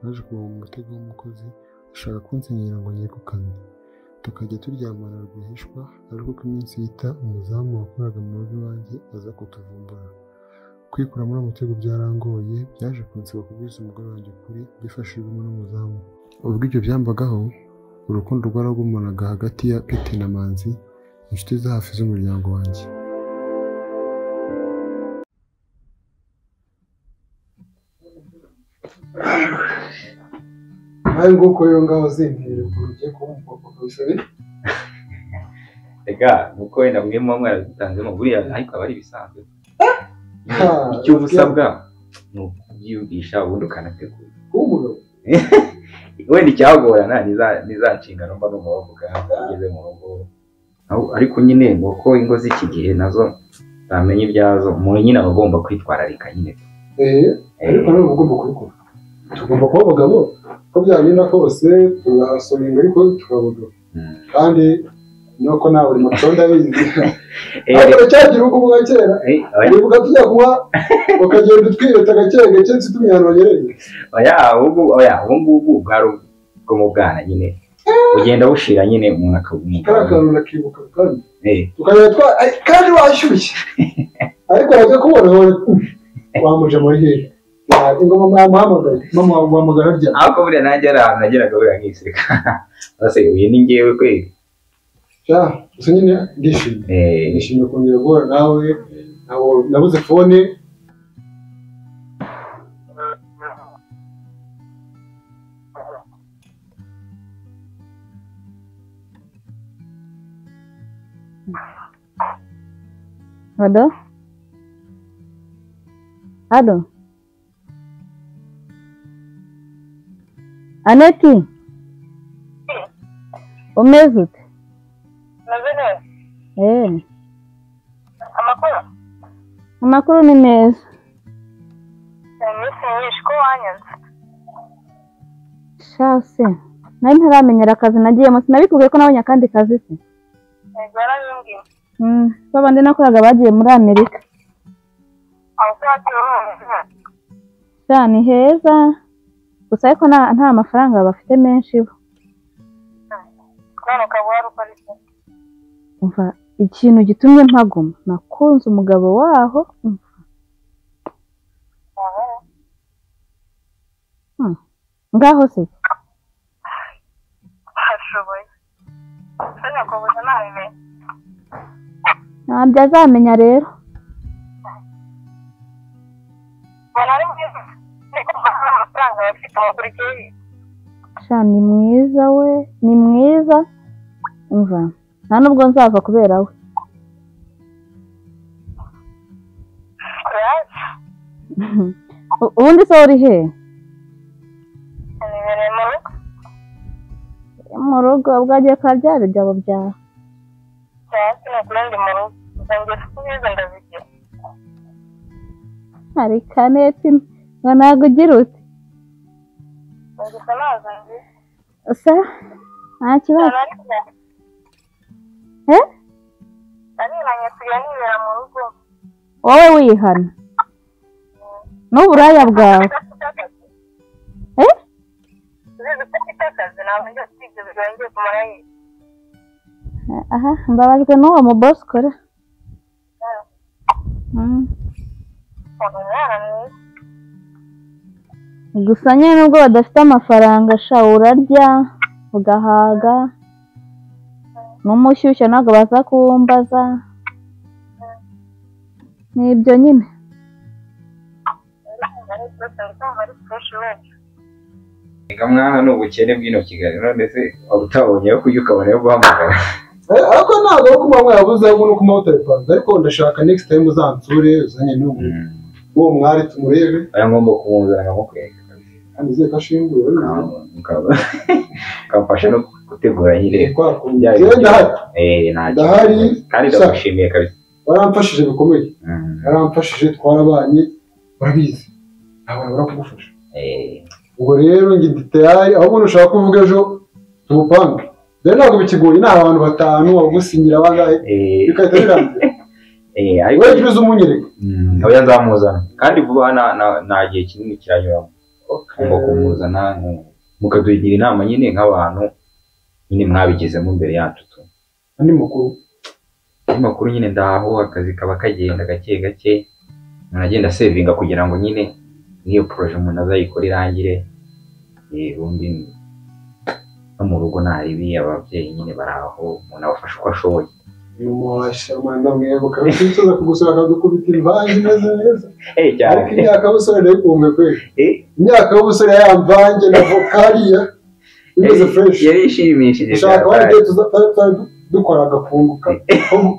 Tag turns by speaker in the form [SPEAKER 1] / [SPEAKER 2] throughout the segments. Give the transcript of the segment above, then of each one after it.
[SPEAKER 1] umutego w'umukozi ashaka kunsenyera ngo njye ku kamyo tukajya turyamana rwihishwa ariko uko iminsi yita umuzamu wakoraga mu rugo iwanjye aza kutuvumbura kwikura muri uwo mutego byarangoye byaje kunsaba kubwiza umugore wanjye ukuri byifashijwemo n'umuzamu ubwo ibyo byambagaho urukundo rwaragumanaga hagati ya pete na manzi inshuti za hafi z'umuryango wanjye
[SPEAKER 2] nawe nguko rero ngaho zimbwira ukuntu ugiye kuba umupapa kabisa ni
[SPEAKER 3] rega nuko wenda mwe muba mwaradutanzemo buriya ariko aba ari ibisanzwe
[SPEAKER 2] Ah,
[SPEAKER 3] icyo uba usabwa ni ukubyigisha ubundi ukanategura
[SPEAKER 2] kuba umugabo
[SPEAKER 3] wenda icyagorana ni za- ni za nshingano mba numva bavuga ugeze mu rugo Aho- ariko nyine ni uko ingo z'iki gihe nazo zamenya ibyazo umuntu nyine aba agomba kwitwararika nyine
[SPEAKER 2] eh ariko ntabwo ugomba kubikora tugomba kuba abagabo uko byagenda kose tugasuringa ariko tukabagabo
[SPEAKER 3] Mm.
[SPEAKER 2] kandi nuko nta buri matonda abizi
[SPEAKER 3] Eh,
[SPEAKER 2] ariko cyagira ubwo bwa kera
[SPEAKER 3] eh, oya.
[SPEAKER 2] wibuka tujya kunywa ukagenda utwireta gake gake nsituma ahantu banyereye
[SPEAKER 3] oya ubu oya ubu ngubu bwari ubwo mu bwana nyine ugenda bushira nyine umuntu
[SPEAKER 2] kariya
[SPEAKER 3] akabumunga
[SPEAKER 2] kantu urakibuka kandi
[SPEAKER 3] eh
[SPEAKER 2] tukajya twa ay, kandi washyushye ariko wajya kubona wamuje muri hehe Ya, ingoma mwamuhamagaye mwamuhamagara rya
[SPEAKER 3] ariko buriya nanjye ari ahantu nageraga buriya nkiseka bose uyu ni ngewe kweli
[SPEAKER 2] sha gusa nyine ndishimye
[SPEAKER 3] eh
[SPEAKER 2] nishimiye kongera guhura nawe nabo- nabuze fone
[SPEAKER 4] Ado? Ado? Aneti? Umeze ute?
[SPEAKER 5] meze neza
[SPEAKER 4] Eh,
[SPEAKER 5] amakuru
[SPEAKER 4] amakuru ni meza.
[SPEAKER 5] uyu munsi mwinshi ko wanyanze
[SPEAKER 4] Shase, nari ntaramenyera akazi nagiyemo sinabikubwiye ko nabonye akandi kazi se.
[SPEAKER 5] yego yarabimbwiye
[SPEAKER 4] Mm, babandi nakoraga bagiye muri Amerika.
[SPEAKER 5] abasaza n'umuntu
[SPEAKER 4] Sha ni heza, gusa ariko nta nta mafaranga bafite menshi bo.
[SPEAKER 5] none ukaba wari ukora iki
[SPEAKER 4] Umva, ikintu gitumye mpaguma, nakunze umugabo waho, umva,
[SPEAKER 5] Wowe?
[SPEAKER 4] ngaho se.
[SPEAKER 5] harashoboye ese nyakubahwa ntabimenye
[SPEAKER 4] ntabyo azamenya rero
[SPEAKER 5] ubona ari mwiza ariko nta mafaranga bafite abakurikiye
[SPEAKER 4] sha ni mwiza we ni mwiza umva nta nubwo nzava kubera we
[SPEAKER 5] kuraje
[SPEAKER 4] U- ubundi se uri he
[SPEAKER 5] nibereye mu rugo
[SPEAKER 4] mu rugo bwagiye kwa bya bijya byaba
[SPEAKER 5] cyangwa ni ukurundi mu rugo uzongera kubwiza ndabigira
[SPEAKER 4] hari kaneti ngo ntabwo ugira ute
[SPEAKER 5] gusa ntazo nzi
[SPEAKER 4] usa nta kibazo
[SPEAKER 5] araniranye
[SPEAKER 4] he
[SPEAKER 5] araniranye kugira nibera mu rugo
[SPEAKER 4] wowe wihana n'uburaya bwawe he
[SPEAKER 5] uzizi ko mfite akazi ntabwo njya kwiga birongeye kumara yiga
[SPEAKER 4] aha mbabajwe n'uwo mu bosi ukora Mm.
[SPEAKER 5] umwana mwiza
[SPEAKER 4] gusa nyine nubwo badafite amafaranga sha urarya ugahaga n'umushyushya ntabwo baza kuwumbaza ni ibyo nyine
[SPEAKER 3] Ega mwana ni ubukene bw'ino Kigali none se waba utabonye ayo kurya ukabona ayo guhamagara
[SPEAKER 2] Eh, ariko ntabwo ari kumanywa yabuze ahubwo ni ukumanywa utabipanze ariko ndashaka next time uzansure uzanye n'ubu uwo mwari tumurebe
[SPEAKER 3] aya ngomba kumuzana nkamukwereka
[SPEAKER 2] kandi uzeye ko ashinguye
[SPEAKER 3] Ukaba- ukamfasha no gutegura nyine
[SPEAKER 2] kwa kundi
[SPEAKER 3] bya
[SPEAKER 2] njyewe
[SPEAKER 3] bintu.
[SPEAKER 2] ndahari
[SPEAKER 3] eh nta
[SPEAKER 2] Ndahari.
[SPEAKER 3] kibazo. kandi ndagushimiye kabisa
[SPEAKER 2] waramfashije bikomeye
[SPEAKER 3] Mm.
[SPEAKER 2] waramfashije twarabanye urabizi ntabwo wabura kugufasha
[SPEAKER 3] eh
[SPEAKER 2] ubwo rero njye ndi tayari aho umuntu ushaka kuvuga ejo tuwupange rero ntabwo bikigoye ni abantu batanu wagusinyira bangahe
[SPEAKER 3] eh
[SPEAKER 2] bigahita birangira
[SPEAKER 3] eh ariko
[SPEAKER 2] wowe jya uza umunyereka
[SPEAKER 3] Mm, oya nzamuzana kandi vuba aha nta nta- nta gihe kinini kiranyuramo ngomba kumuzana mu- mukadugira inama nyine nk'abantu nyine mwabigezemo imbere yacu tu
[SPEAKER 2] andi makuru
[SPEAKER 3] amakuru nyine ndaho akazi kaba kagenda gake gake umuntu agenda sevinga kugira ngo nyine n'iyo poroje umuntu azayikore irangire eh, ubundi no mu rugo ntaribi ababyeyi nyine bari aho umuntu abafasha uko ashoboye
[SPEAKER 2] uyu mwashamanda mwibuka wifuza kugusura akadukubita imvange imeze neza
[SPEAKER 3] Eh, cyane.
[SPEAKER 2] ariko imyaka y'ubusore ndayikunga kweli
[SPEAKER 3] Eh,
[SPEAKER 2] imyaka y'ubusore ya mvange na vokariya imeze
[SPEAKER 3] yari-
[SPEAKER 2] fureshi
[SPEAKER 3] yari ishimishije
[SPEAKER 2] ushaka
[SPEAKER 3] cyane.
[SPEAKER 2] abandi ibyo tuzatari dukora agafunguka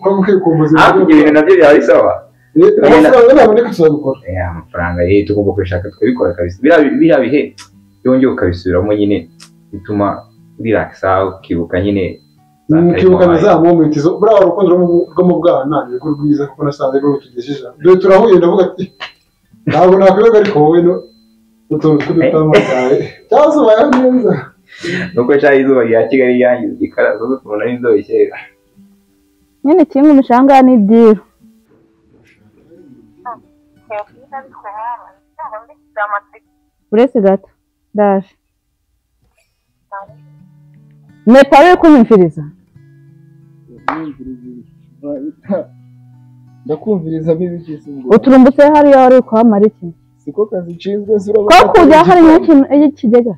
[SPEAKER 2] ko kwikumbuza
[SPEAKER 3] hakurya ibintu nabyo byaba bisaba
[SPEAKER 2] Eh, amafaranga naboneka tuzabikora
[SPEAKER 3] Eh, amafaranga ye tugomba kubishaka tukabikora kabisa biriya bi- biriya bihe yongeye ukabisubiramo nyine bituma riragisa ukibuka nyine za
[SPEAKER 2] Mm,
[SPEAKER 3] time
[SPEAKER 2] ukibuka na za
[SPEAKER 3] wabaye.
[SPEAKER 2] momenti zo buriya urukundo rwo mu- rwo mu bwana ni rwo rwiza kuko nasanze rwo rutugejeje dore turahuye ndavuga ati ntabwo nakwibaga ariko wowe no utuntu tw'udutamagaye byazubaye neza
[SPEAKER 3] nuko cyari izuba rya kigali ryangiza igikaraza zo kubona n'inzobe kera
[SPEAKER 4] nyine kimwe imishanga ni diru uretse gato ndaje mpeta yo kunyumviriza
[SPEAKER 6] ndakumviriza bibigize ngo
[SPEAKER 4] uturumbutse hariya wari kuhamara iki
[SPEAKER 6] siko kazi nshinzwe
[SPEAKER 4] ko
[SPEAKER 6] zirabona
[SPEAKER 4] kujya hari nk'ikintu ikigega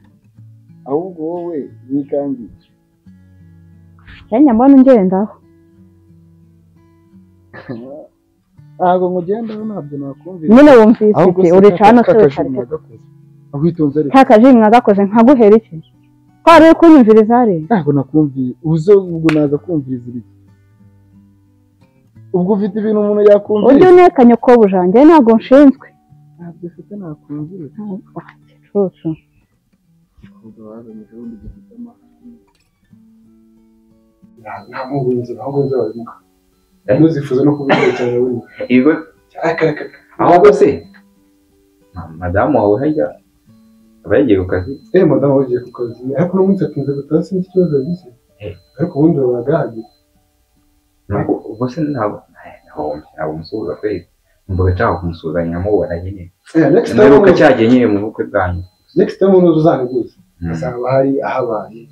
[SPEAKER 6] ahubwo wowe wikangiye
[SPEAKER 4] yanya mbona ungendaho
[SPEAKER 6] ntabwo nkugendaho ntabyo nakumviriza
[SPEAKER 4] nyine wumvise iki uri cano se
[SPEAKER 6] kakajuru
[SPEAKER 4] utareka
[SPEAKER 6] nagakoze ahwitonze ariko
[SPEAKER 4] nta kajiri mwagakoze nkaguhera iki ko wari uri kunyumviriza hariya
[SPEAKER 6] ntabwo nakumviye ubuze ubwo naza kumviriza ibiki ubwo ufite ibintu umuntu
[SPEAKER 4] ujye
[SPEAKER 6] yakumviriza
[SPEAKER 4] unekanya ko bujanje ntabwo nshinzwe
[SPEAKER 6] ntabyo ufite nakumviriza
[SPEAKER 4] cucu
[SPEAKER 6] ahubwo wazanyije ubundi gifite amahane
[SPEAKER 2] nta mpamvu nzira ahubwo nzababimuka ntuzifuze no kubikora cyane wenda
[SPEAKER 3] Ibigo
[SPEAKER 2] Ariko, ariko, ariko.
[SPEAKER 3] ahubwo se ma- madamu wawe harya aba yagiye ku kazi
[SPEAKER 2] eh madamu wagiye ku kazi ariko uno munsi atinze gutaha sinzi ikibazo yagize
[SPEAKER 3] Eh.
[SPEAKER 2] ariko ubundi babaga hahagije
[SPEAKER 3] Ntabwo- ubwo se ntabwo eh, ntabwo ntabwo umusuhuza kwezi mvuga nshaka kumusuhuzanya nkamubona nyine
[SPEAKER 2] Eh, next time
[SPEAKER 3] mperuka
[SPEAKER 2] umuntu-
[SPEAKER 3] cyagiye nyine mu bukwe bwanyu
[SPEAKER 2] next time umuntu uzaniguze
[SPEAKER 3] Mm.
[SPEAKER 2] azaba hari ahabaye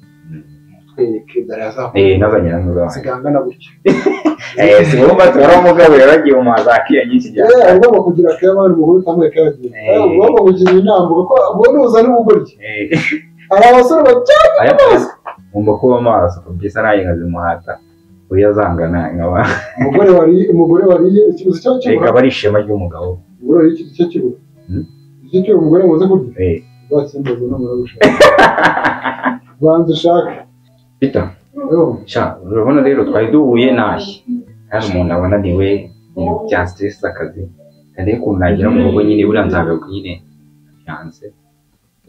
[SPEAKER 2] twereke dore
[SPEAKER 3] eh
[SPEAKER 2] azakubona
[SPEAKER 3] nazanye na mudamu
[SPEAKER 2] zigangana gutya
[SPEAKER 3] Eh, si wowe ubatwara umugabo yaragiye mu mazi akiya nyinshi cyane.
[SPEAKER 2] Eh, agomba kugira akaye abana umugore utambaye akayagira
[SPEAKER 3] Eh.
[SPEAKER 2] ugomba kugira inama kuko ubwo nuza n'ubugoryi
[SPEAKER 3] Eh,
[SPEAKER 2] hari abasore bacyane
[SPEAKER 3] aya mazi. Ngomba kuba maso kabisa nayo nkazimuhata. Uya zangana nkaba.
[SPEAKER 2] umugore wariye umugore wariye ikibuzi cyo kibura
[SPEAKER 3] Ikaba ari ishema ry'umugabo.
[SPEAKER 2] umugore wariye ikibuzi cyo kibura
[SPEAKER 3] Mm.
[SPEAKER 2] icyo cyibura umugore muze kurya
[SPEAKER 3] Eh,
[SPEAKER 2] uzakimbaza n'umugore ushaka banza ushake
[SPEAKER 3] bita.
[SPEAKER 2] Yo,
[SPEAKER 3] Sha, urabona rero twari duhuye ntashye. Hari umuntu abona ni we ibintu bya stress akazi. Kandi ukuntu nagera mu rugo nyine buriya nzagaruka nyine. Yanze.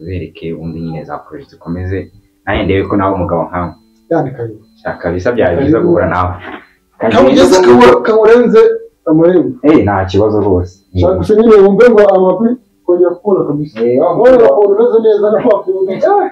[SPEAKER 3] Uzereke undi nyine za project zikomeze. Nanjye ndebe ko nawe umugabo nkawe.
[SPEAKER 2] yandika yo
[SPEAKER 3] Sha, kabisa byari byiza guhura nawe.
[SPEAKER 2] kamugeze kamu- kamurenze amurembo
[SPEAKER 3] Eh, nta kibazo rwose.
[SPEAKER 2] ushaka gusa nyine wumve ngo amapi kongera kubona kabisa
[SPEAKER 3] Eh, wa
[SPEAKER 2] wowe
[SPEAKER 3] mugabo.
[SPEAKER 2] ukuntu umeze neza na wa kuntu eh.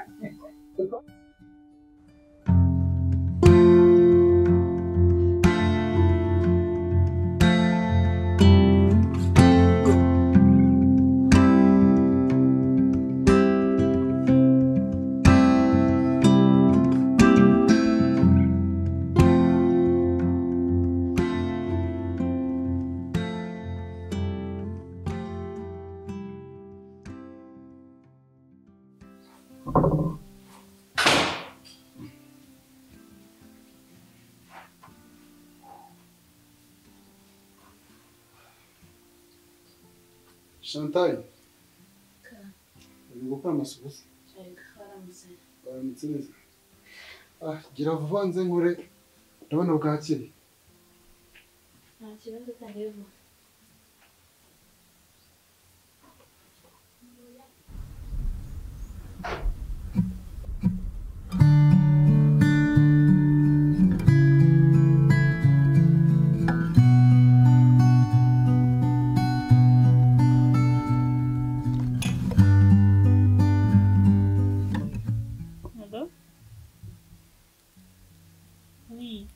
[SPEAKER 2] Chantal uri gukora amasuku se baramutse neza ah gira vuba nze nkore ndabona bwakiri
[SPEAKER 7] Hello? Oui.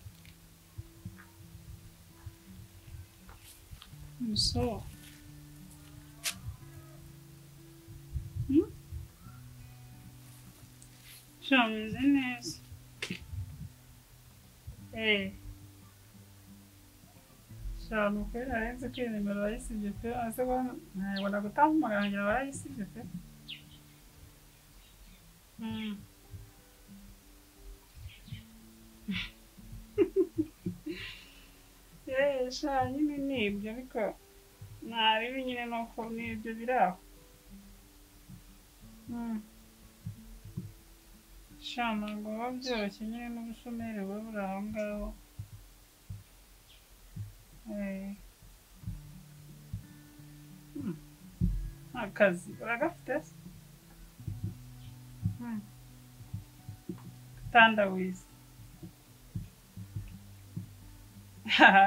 [SPEAKER 7] Bonsoir. Hmm? sha meze neza eee sha mupira araheze kwiha nimero barayisibye pe ase bana ntabwo nagutamagara ngira barayisibye pe Mm. eee sha nyine ni ibyo ariko ntarebe nyine nuko ni ibyo biri aho Mm. sha ntabwo biba byoroshye nyine n'ubushomeri buba buri aho ngaho Eh. Hmm. akazi uragafite se Hmm. tandawizi haha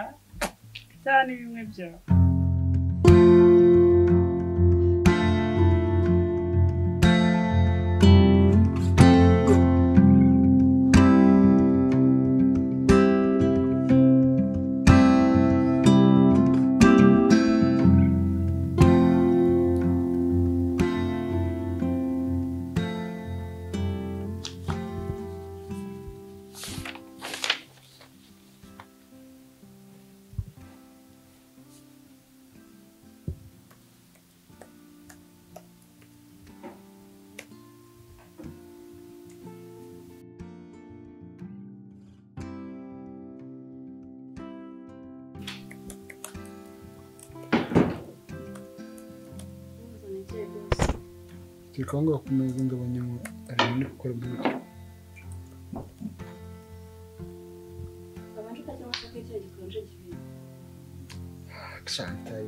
[SPEAKER 7] cyane bimwe byawe
[SPEAKER 1] turi kubonga ku meza ndabona ngo ari ibindi gukora muri byo shantaye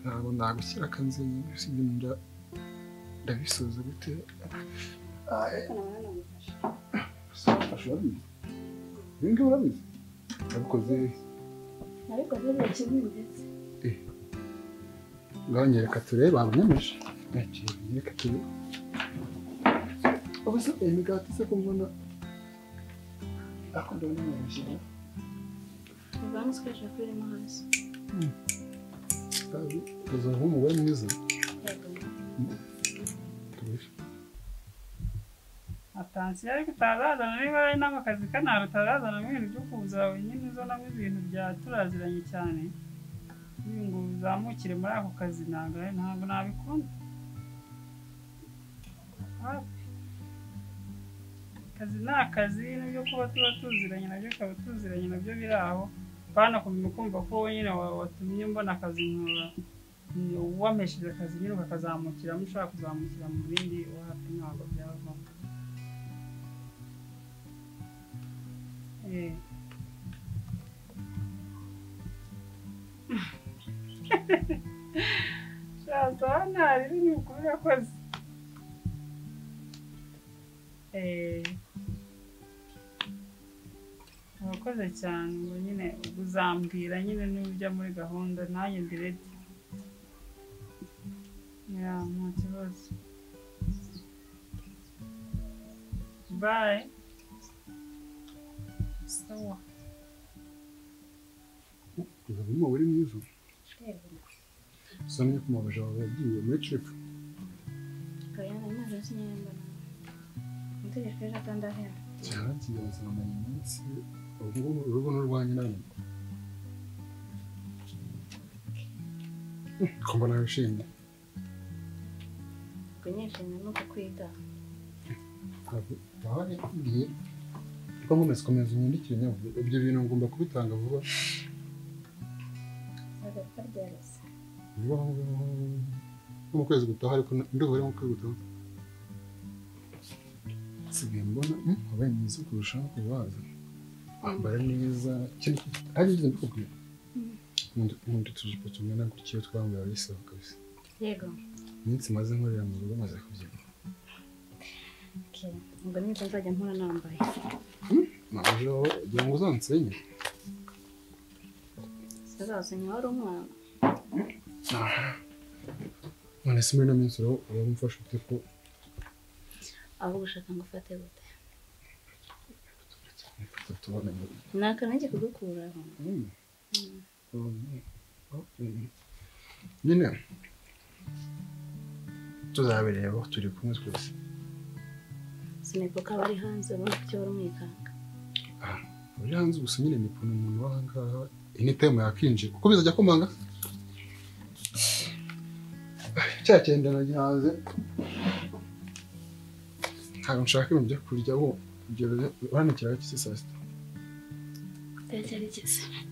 [SPEAKER 1] ntabwo nagushyira akanze usibye nda ndabisoza gute
[SPEAKER 6] Ashobora urabizi ibi ngibi urabizi
[SPEAKER 1] nabikoze
[SPEAKER 8] nabikoze nta kibi ndetse
[SPEAKER 1] ngabanye reka turebe babonyemeje ntakintu reka turebe ubu se imigati se ko mbona akunda n'umuyobozi
[SPEAKER 8] ubwanwa ukoresha kuri rimwe hasi
[SPEAKER 1] kandi uza nk'umugore mwiza tubishe
[SPEAKER 7] atansiyo ariko utarazana niba ari n'amakazi kanari utarazanamo ibintu byo kuza wenyine uzanamo ibintu bya turaziranye cyane ibi ngo uzamukire muri ako kazi ntabwo ari- ntabwo nabikunda Hafi. akazi ni akazi n'ibyo kuba tuba tuziranye nabyo ukaba tuziranye nabyo biri aho pana kumenya kumva ko wenyine wa- watumye mbona akazi nkora ni uwampesheje akazi nyine ukakazamukiramo ushaka kuzamukira mu bindi wapi ntabwo byavamo Eh. shaza hano hari ibintu bikuru yakoze Eh. urakoze cyane ngo nyine uzambwira nyine n'ujya muri gahunda nanjye ndirete ya nta kibazo bayi sawa
[SPEAKER 1] uza nk'umugore mwiza usomye ku mabuja wawe yagiye muri cipu
[SPEAKER 8] gayana imaze sinyemba umutegeko ejo atandahera
[SPEAKER 1] cyaragiye bazamara iminsi ubu ngubu urugo n'urwanyu nawe kumva nawe wishimye
[SPEAKER 8] ubwo nishimye nuko kwita
[SPEAKER 1] ntabwo waba wabibwiye ko nkomeza komeza unyandikire nyabwo ibyo bintu ngomba kubitanga vuba
[SPEAKER 8] agapfa ryarasa
[SPEAKER 1] vuba vuba nko mu kwezi gutaha ariko ndumva ari mu kwezi gutaha nsigaye mbona mm, wabaye mwiza kurushaho ku baza wambara neza cyane hari ibyo ndikubwira Nkunda- nkunda utujipo tumwe na gutya iyo twambaye bisaba kabisa
[SPEAKER 8] yego
[SPEAKER 1] iminsi maze nkorera mu rugo maze kubyina
[SPEAKER 8] okay. ubwo nibwo nzajya mpora nambaye
[SPEAKER 1] naje aho kugira ngo uzansenye
[SPEAKER 8] sazazenya wari umwana
[SPEAKER 1] none se muri ino minsi uraho uramufasha ute ko
[SPEAKER 8] aho gushaka ngo ufate gute
[SPEAKER 1] tutubona
[SPEAKER 8] ni akanenge kugukuraho
[SPEAKER 1] nyine tuzabirebaho turi kumwe twese
[SPEAKER 8] sineko kaba ari hanze urabona ko kibura umwikanga
[SPEAKER 1] uri hanze gusa nyine ni ukuntu umuntu wahangaha initemu yakinjira kuko bizajya kumanga cya cyenda nagihaze ntabwo nshaka ibintu byo kurya wo urabona ikirago cy'isi saa sita
[SPEAKER 8] tekereze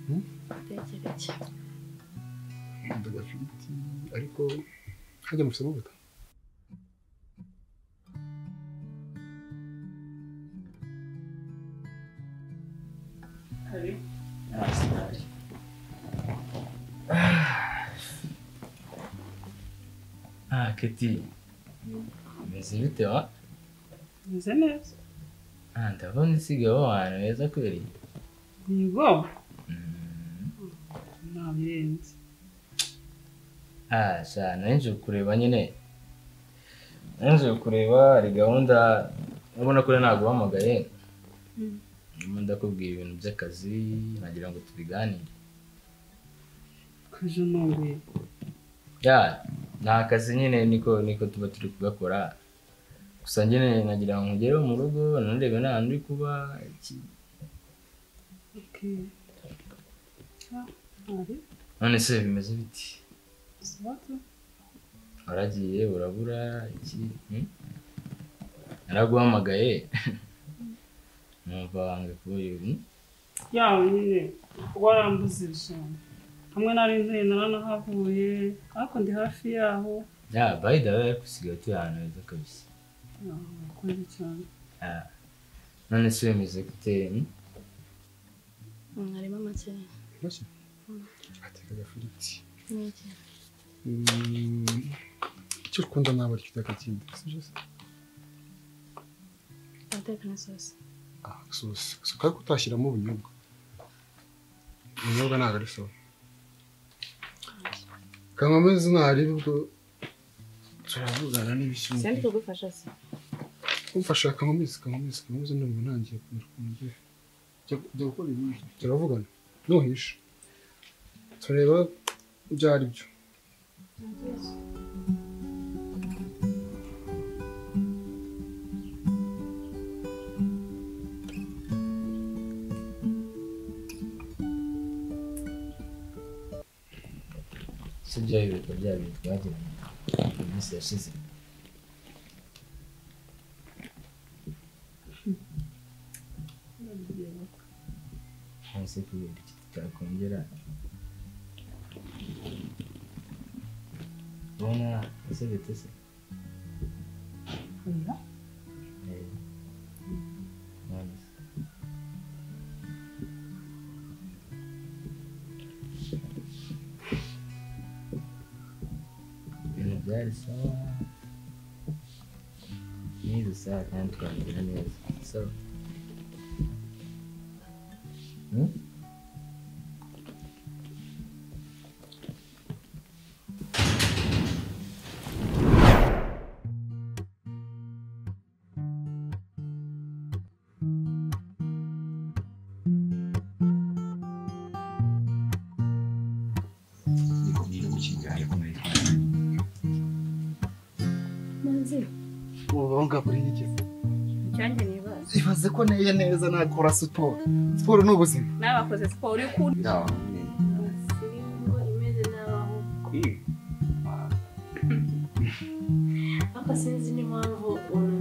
[SPEAKER 1] Hmm?
[SPEAKER 8] tekereze
[SPEAKER 1] ndaga fiti ariko hajya mufite amavuta
[SPEAKER 9] Ah, Keti. Umeze bite wa?
[SPEAKER 7] meze neza
[SPEAKER 9] Ah, ndabona usigaye uba ahantu heza kweri.
[SPEAKER 7] yego
[SPEAKER 9] Mm.
[SPEAKER 7] nta birenze
[SPEAKER 9] Ah, sha, nari nje kureba nyine. Nari nje kureba hari gahunda urabona ko naguhamagaye. Ndimo ndakubwira ibintu by'akazi nagira ngo tubiganire.
[SPEAKER 7] kaje nongeye
[SPEAKER 9] Ya, ni akazi nyine niko niko tuba turi kugakora. Gusa nyine nagira ngo ngere mu rugo nanarebe nta hantu uri kuba iki
[SPEAKER 7] okay. Ah, ari
[SPEAKER 9] none se bimeze biti
[SPEAKER 7] sabato
[SPEAKER 9] waragiye urabura iki hmm? naraguhamagaye numva wange kuba ibi
[SPEAKER 7] yawe nyine warambuze ibisonga hamwe nari nzi naranahavuye ariko ndi hafi yaho
[SPEAKER 9] ya bayida we ariko usigaye utuye ahantu heza kabisa
[SPEAKER 7] Ah, urakoze cyane
[SPEAKER 9] Ah. none se bimeze gute hmm?
[SPEAKER 8] harimo amakeye
[SPEAKER 1] make atekaga fiti
[SPEAKER 8] n'iki
[SPEAKER 1] icyo ukunda ntabwo ari kitaka kindi sibyo se
[SPEAKER 8] ateka n'isosi
[SPEAKER 1] ah sosi gusa kandi kutashyiramo ubunyobwa ubunyobwa ntabwo ari sosi kanywa amezi ntarebe ubwo turavugana n'ibishyimbo
[SPEAKER 8] sindi kugufasha se
[SPEAKER 1] umfasha kanywa amezi kanywa amezi kanywa amezi ndumva ntangiye kumera ukuntu ugiye jya gukora ibindi turavugana ntuhishe tureba ibyo ari byo
[SPEAKER 9] si bya biruka bya bintu twagiranye mu minsi yashize none se kubera iki tutakongera ubona ese bite se
[SPEAKER 7] oya
[SPEAKER 9] Eh, none se? ibintu byari sawa nize sawa kandi twagira neza sawa Hmm?
[SPEAKER 8] manzi
[SPEAKER 1] ubunga buri gihe
[SPEAKER 8] icyanjye ni ibibazo
[SPEAKER 1] ibaze ko nteye neza nakora siporo siporo ni ubuzima
[SPEAKER 8] nawe wakoze siporo uri kurya imeze n'abaho
[SPEAKER 3] kwiga
[SPEAKER 8] ariko sinzi n'impamvu ubu